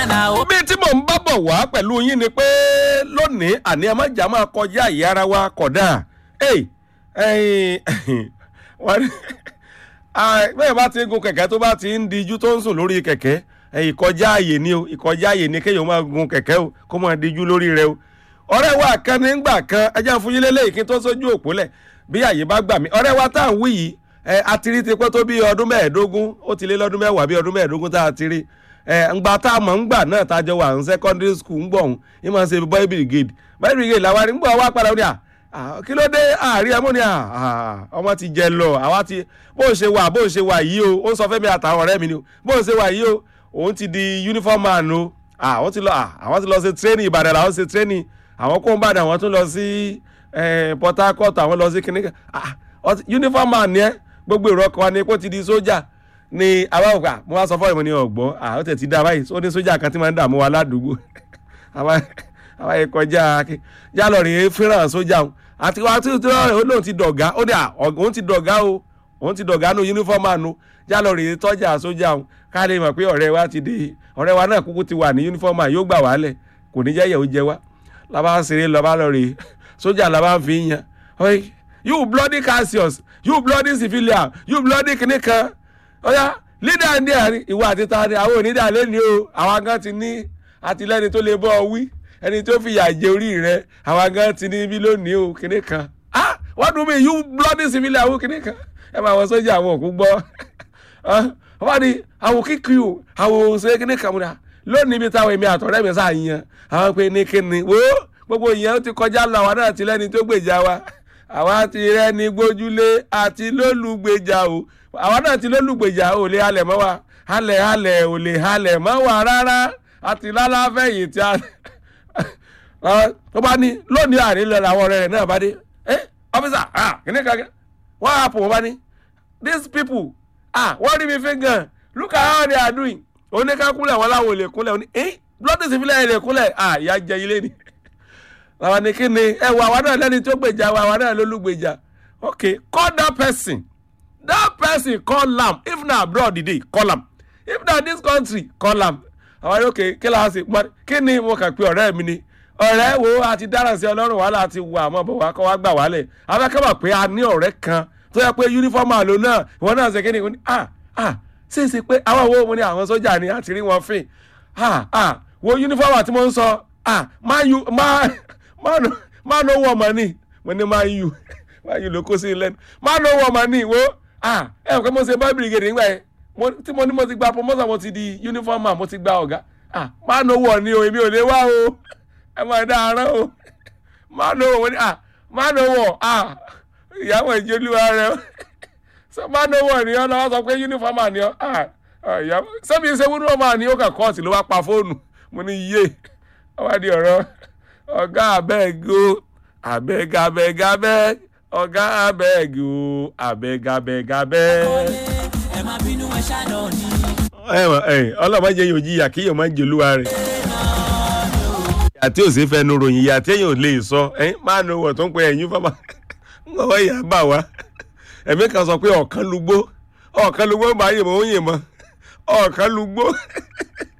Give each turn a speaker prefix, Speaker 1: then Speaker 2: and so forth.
Speaker 1: bí tí mò ń bá bọ̀ wá pẹ̀lú yín ni pé lónìí àní ẹ má jà máa kọjá àyè ara wa kódà bẹ́ẹ̀ bá ti ń gun kẹ̀kẹ́ tó bá ti ń dijú tó ń sùn lórí kẹ̀kẹ́ ìkọjá àyè ni o ìkọjá àyè ni kéèyàn máa gun kẹ̀kẹ́ o kó máa dijú lórí rẹ o ọ̀rẹ́ wa kan nígbà kan ẹjẹ́ fún yín lélẹ́yìí kí n tó sójú òpó lẹ̀ bí àyè bá gbà mí ọ̀rẹ́ wa tá à ń wí yìí ẹ atiri ti pẹ́ tó bí ọdún mẹ́ẹ̀ẹ́dógún ó ti lé lọ́dún mẹ́wàá bí ọdún mẹ́ẹ̀ẹ́dógún tá a ti rí ẹ ngbà tá a mọ̀ ngbà náà tá a jọ wà ní secondary school ń gbọ̀hún ní máa ń ṣe boy brigade boy brigade làwa ní gbọ́ wá padà ní à kí ló dé àárín ẹmú ni à ọmọ ti jẹ lọ àwa ti bó ṣe wà bó ṣe wà yìí o ó ń sọ fẹ́mi àtàwọn ọ̀rẹ́ mi ni o bó ṣe wà yìí o òun ti di uniform man o àwọn ti lọ àwọn ti lọ ṣe training Ìbàdàn làwọn ṣe training àwọn kó ń bàdàn àwọn tún lọ sí Port Harcourt àwọn lọ sí kìnìkan uniform man ni ẹ gbogbo èrò ọkọ wa ni kó ti di sójà ni àwa òkà mo wá sọ fún ìmọ̀ ní ọ̀gbọ́n àwọn tẹ̀ ti dá báyìí ó ní sójà kan tí máa ń dààmú wa ládùúgbò àwa yẹn kọjá jálọ rèé fẹ́ràn sójà o àti wá tí ó lóun ti dọ̀gá ó ní òun ti dọ̀gá o òun ti dọ̀gá nu uniform àánú jálọ rèé tọ́jà sójà o káàdé mọ̀ pé ọ̀rẹ́ wa ti dé ọ̀rẹ́ wa náà kúkú ti wà ní uniform àá yóò gbà wálẹ̀ kò ní jẹ́yẹ̀ ó jẹ wá làbá ń ṣeré lọ́ba lọ rèé sójà làbá ń fi yan you bloody Cassius you bloody civilian you bloody kìnìkan ọ̀yá lídà ní àárín ìwà àti tani àwọn onídà lẹ́ni o àwọn gan ti ní àtìlẹ́ni tó lè bọ́ ọ wí ẹni tó fìyà jẹ orí rẹ àwọn gan ti ní bí lónìí o kíní kan ah what do you mean you bloody civilian àwọn kíní kan ẹ máa wọ sójà àwọn òkú gbọ́ wọ́n ní àwọn kíkì o àwọn òṣèré kíní kan múra lónìí ibi táwọn èmi àtọ̀rẹ́ mi sáà yan àwọn pé ní kíni wo gbogbo ìyẹn ó ti kọjá lọ àwọn náà ti lẹ́ni tó gbèjà wa àwa ti rẹ́ni gbójúlé àti lólùgbèjà o àwa náà ti lólùgbèjà ò lè halẹ̀ mọ́ wa halẹ̀ halẹ̀ ò lè halẹ̀ mọ́ wa rárá àti lálàáfẹ́ yìí tí a tó bá ní lónìí àárín lọ làwọn ọ̀rẹ́ rẹ̀ náà bá dé ẹ ọ́fíìsà kìnìún kan wọ́n á pò wọ́n bá ní these people ah wọ́n rí mi fi gan look at how they are doing oníkàkúnlẹ̀ wọn láwọn ò lè kúnlẹ̀ oní ẹ blood is ìfilẹ̀ ẹ̀ lè kúnlẹ̀ ah ìyá jẹ ilé ni àwọn ní kí ni ẹ wọ àwa náà lẹ́ni tó gbèjà wa àwa náà lólùgbèjà okay call that person that person call am if na abroad e dey call am if na this country call am àwọn yóò ké kí láti pọn kí ni mo kàn pé ọ̀rẹ́ mi ni ọ̀rẹ́ wo àti dáràn sí ọlọ́run wàhálà àti wà àmọ́ bọ̀ wá kọ́ wá gbà wálẹ̀ afẹ́kẹ́mọ̀ pé a ní ọ̀rẹ́ kan tó yẹ pé yúnífọ́ọ̀mù àlò náà ìwọ náà ṣe kí ni mo ní ah ah ṣe é ṣe pé àwọn owó mo ní àwọn sójà ni àti rí wọn fìn ah ah wo yúnífọ́ọ̀mù àti mo ń sọ ah má yu má má no wọ̀ mọ́ ni mo ní má yu má yu ló kó sí lẹ́nu má no wọ̀ mọ́ ni wo ah ẹ ò pé mo ṣe boy brigade nígbà yẹn tí mo ní mo ti gba promotion mo ti di uniform man mo ti gba ọ̀gá ah má no wọ̀ ni o èmi ò lè wá o ẹ máa dá arán o má no wọ̀ ni ah má no wọ̀ ah ìyàwó ìjọlúwa rẹ o so má no wọ̀ ni ọ lọ́wọ́ sọ pé uniform man ni ọ ah ìyàwó sẹ́mi ṣe uniform man ni ó kàn kọ́ọ̀tì ló wá pa fóònù mo ní yé ọba di ọ̀rọ̀ ọ̀gá abẹ́ẹ̀gì o abẹ́ẹ̀gì abẹ́ẹ̀gì abẹ́ẹ̀gì ọ̀gá abẹ́ẹ̀gì o abẹ́ẹ̀gì abẹ́ẹ̀gì abẹ́ẹ̀gì
Speaker 2: ẹ má bínú ẹ ṣáná ni.
Speaker 1: ọlọ́mọdé yóò jí ìyà kí yóò má jẹ olúwa rẹ̀ ìyà tí ò sí fẹnu ròyìn ìyà tí èèyàn ò lè sọ máa nu wọ̀ tó ń pe ẹ̀yìn fọ́mà ń gbọ́ ìyá bà wá ẹ̀mí kan sọ pé ọ̀kan lugbó ọ̀kan lugbó máa yè mọ́ ó yè mọ́ ọ̀kan lugbó